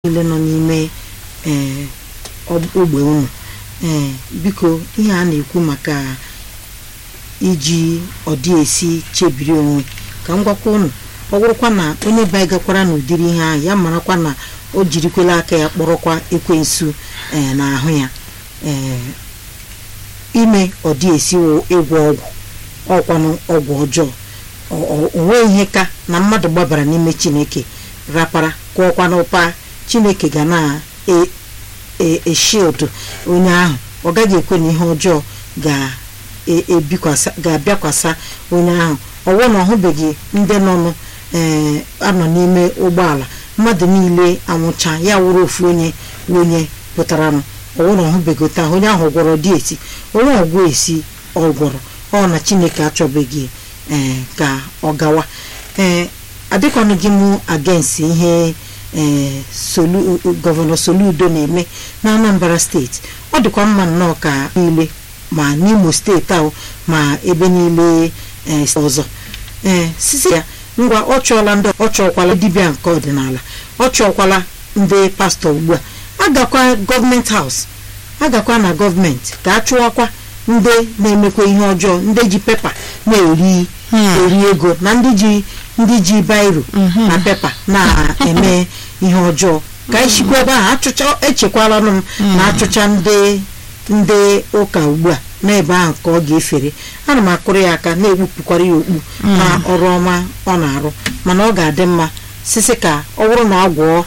niile nọ n'ime ee ogbe unu ee biko ihe a na-ekwu maka iji ọdị esi chebiri onwe ka m gwakwa unu ọ bụrụkwa na onye baigakwara n'ụdịrị ihe ahụ ya marakwa na o jirikwela aka ya kpọrọkwa ekwensu ee n'ahụ ya ee ime ọdị esi ịgwọ ọgwụ ọkwanụ ọgwụ ọjọọ onwe ihe ka na mmadụ gbabara n'ime chineke rapara kụọkwa n'ụpa chineke ga na-eshieldụ onye ahụ ọ gaghị ekwe na ihe ọjọọ ga-abịakwasa onye ahụ ọwụ na ọhụbeghị ndị nọnụ ee anọ n'ime ụgbọala mmadụ niile anwụcha ya wụrụ ofu onye onye pụtaranụ ọwụ na ọhụbeghị taa onye ahụ gwọrọ dị esi onye ọgwụ esi ọ gwọrọ ọ na chineke achọbeghị ee ka ọ gawa ee adịkwanụ gị mụ agensi ihe ee gọvanọ Soludo na-eme na Anambra steeti ọ dịkwa mma nnọọ ka niile ma n'Imo steeti ahụ ma ebe niile ee ọzọ ee sisi ya ngwa ọ chọọla ndị ọ chọọkwala dibịa nke ọdịnala ọ chọọkwala ndị pastọ ugbu a agakwa gọọmenti haus agakwa na gọọmenti ka a chụọkwa ndị na-emekwa ihe ọjọọ ndị ji pepa na-eri eri ego na ndị ji ndị ji bairo na pepa na-eme ihe ọjọọ ka anyị chikwa ebe ahụ achụcha echekwalanụ m na achụcha ndị ndị ụka ugbu a n'ebe ahụ ka ọ ga-efere ana m akụrụ ya aka na-egbupụkwara ya okpu na ọrụ ọma ọ na-arụ mana ọ ga-adị mma sisi ka ọ bụrụ na agwọ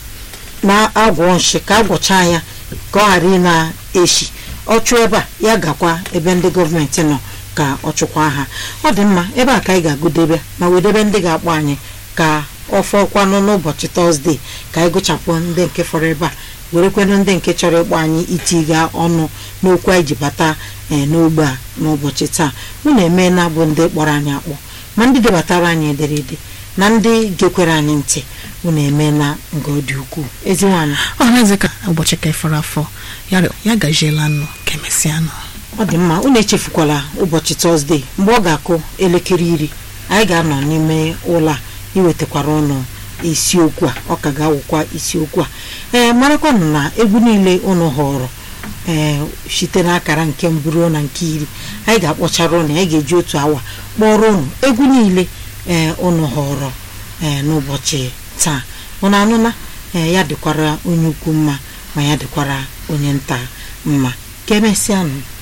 na-agwọ nshi ka agwọcha ya ka ọ ghara ị na-eshi ọ chụọ ebe a ya gakwa ebe ndị gọọmenti nọ ka ọ chụkwa ha ọ dị mma ebe a ka anyị ga-agụdebe ma wedebe ndị ga-akpọ anyị ka ọ fọkwanụ n'ụbọchị tọzdee ka anyị gụchapụ ndị nke fọrọ ebe a werekwanụ ndị nke chọrọ ịkpọ anyị itiga ọnụ n'okwu anyị ji bata ee n'ogbe a n'ụbọchị taa unu emeela bụ ndị kpọrọ anyị akpọ ma ndị debatara anyị ederede na ndị gekwere anyị ntị unu emeela nke ọ dị ukwuu ezi nwaanyị ọhazi ka ụbọchị ka ịfọrọ afọ ya gajiela nụ ka emesịa nụ ọ dị mma unu echefukwala ụbọchị tọzdee mgbe ọ ga-akụ elekere iri anyị ga-anọ n'ime ụlọ a iwetakwara ụnụ isiokwu a ọ ka ga-awụkwa isiokwu a ee marakwanụ na egwu niile ụnụ họrọ ee site n'akara nke mbụ ruo na nke iri anyị ga-akpọchara ụnụ anyị ga-eji otu awa kpọrọ ụnụ egwu niile ee ụnụ họrọ ee n'ụbọchị taa ụnụ anụna ee ya dịkwara onye ukwu mma ma ya dịkwara onye nta mma ka emesịanụ